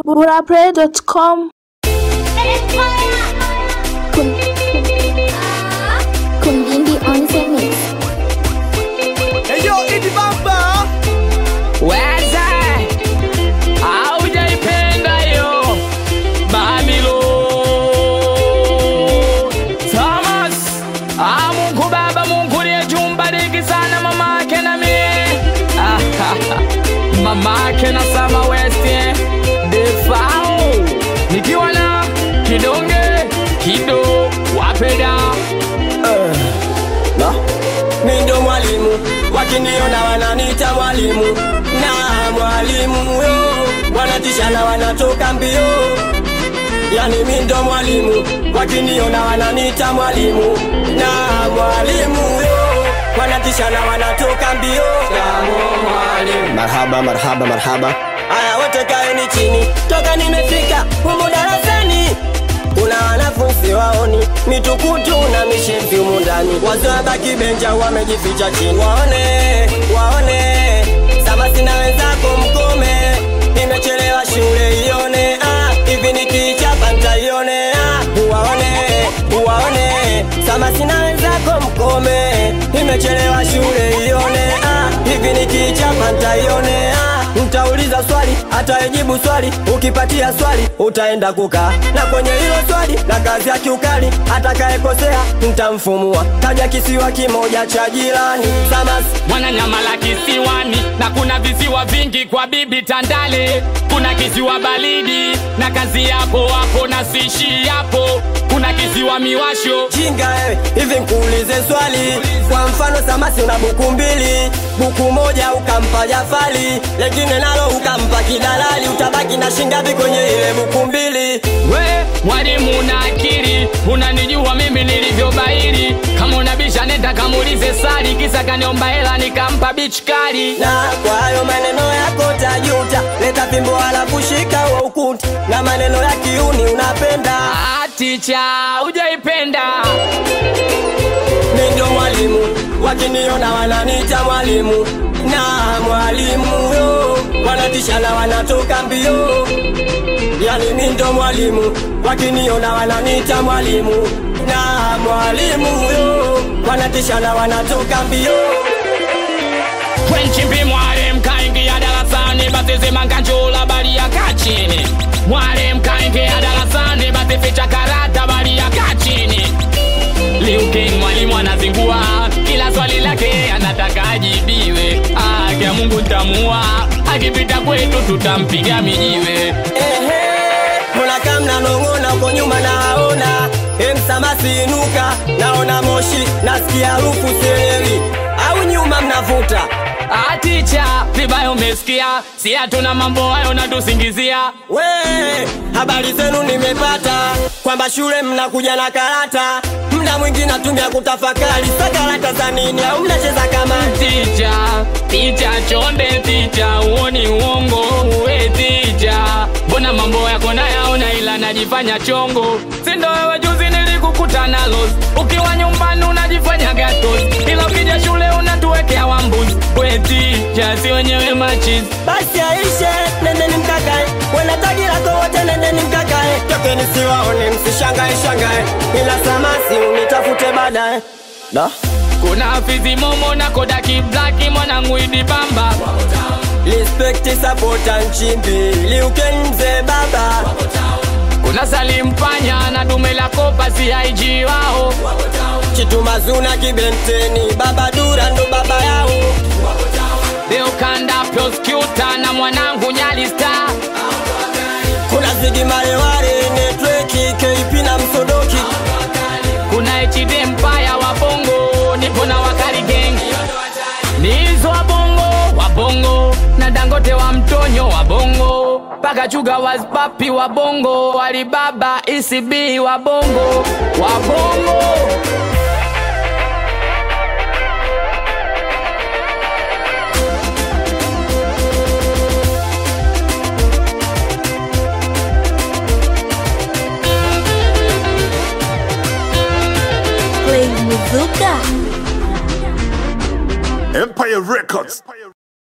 burapray.com Kundindi on the mix. Eyo Idi Bamba Weza aujaipenda hiyo Babilo Thomas ah, Mungu Baba, Mungu liye jumbariki sana mama yake na mie Ah, mama yake na Sama West eh. Defao nikiwa na kidonge kido wapeda na mi ndo mwalimu wakiniona wananiita mwalimu na mwalimu yo wanatisha na wanatoka mbio yani mi ndo mwalimu wakiniona wananiita mwalimu na mwalimu yo wanatisha na wanatoka mbio marhaba marhaba marhaba aya wote kaeni chini toka nimefika humu darasani kuna wanafunzi waoni mitukutu na mishevi humu ndani wazobaki benja wamejificha chini waone waone samasi na wenzako mkome nimechelewa shule ione ah, hivi nikichapa ntaione ah, uwaone uwaone samasi na wenzako mkome nimechelewa shule ione ah, hivi nikichapa ntaione ah, Mtauliza swali atayejibu swali, ukipatia swali utaenda kukaa na kwenye hilo swali na kazi ya kiukali, atakayekosea mtamfumua. Kaja kisiwa kimoja cha jirani Samas Mwananyamala kisiwani na kuna visiwa vingi kwa bibi Tandale. Kuna kisiwa baridi na kazi yako hapo na sishi hapo. Kuna kisiwa miwasho jinga wewe, hivi nkuulize swali. Kwa mfano Samasi una buku mbili, buku moja ukampa Jafali, lengine nalo ukampa kidalali, utabaki na shingapi kwenye ile buku mbili? we mwalimu na akili, unanijua mimi nilivyobaili. Kama unabisha nenda kamuulize Sali, kisa kaniomba hela nikampa bichi kali. na kwa hayo maneno yako tajuta, leta fimbo halafu shika wa ukuta, na maneno ya kiuni unapenda. Ah, ticha hujaipenda Mi ndio mwalimu, wakiniona wananiita mwalimu, na mwalimu yo wanatisha na wanatoka mbio. Yani mi ndo mwalimu, wakiniona wananiita mwalimu, na mwalimu yo wanatisha na wanatoka mbio. Kwenchimbi mwalimu kaingia darasani, basi sema nkanjula bali ya kachini. Mwalimu kaingia darasani, basi ficha karata bali ya kachini. Liu King mwalimu anazingua, kila swali lake anataka ajibiwe. Ah, kia Mungu ntamua, akipita kwetu tutampiga mijiwe. Ehe, mbona kama mnanong'ona uko nyuma naona emsamasi inuka, naona moshi, nasikia harufu sielewi, au nyuma mnavuta Ah, ticha vibaya umesikia, si hatuna mambo hayo natusingizia. we. Habari zenu nimepata kwamba shule mnakuja na karata, mda mwingi natumia kutafakari, sa karata za nini? Au mnacheza kama Ticha, ticha chonde, ticha uoni uongo, uwe ticha. Mbona mambo yako nayaona ila najifanya chongo, sindo wewe juzi nilikukuta nalo, ukiwa nyumbani unajifanya gatos, ila ukija shule unatuwekea wambuzi. We ticha, si wenyewe machizi basi aishe, nendeni mkakae, wena tagi lako wote, nendeni mkakae, tokeni siwaone, msishangae shangae, ila samasi unitafute baadaye da kuna fizi momo na kodaki blaki mwanangu idi bamba Respect sapota nchimbi liuken mzee baba kuna salimpanya na dume la kopa si IG wao chitumazuna kibenteni baba dura ndo baba yao Beokanda prosecutor na mwanangu Nyali Star kuna zigi mareware netweki keipi na msodoki kuna HD Empire wa bongo nipo na wakali gang nizo wa bongo wa bongo na Dangote wa mtonyo wa bongo paka chuga waspapi wa bongo Alibaba ECB wa bongo wa bongo Play Muzuka Empire Records.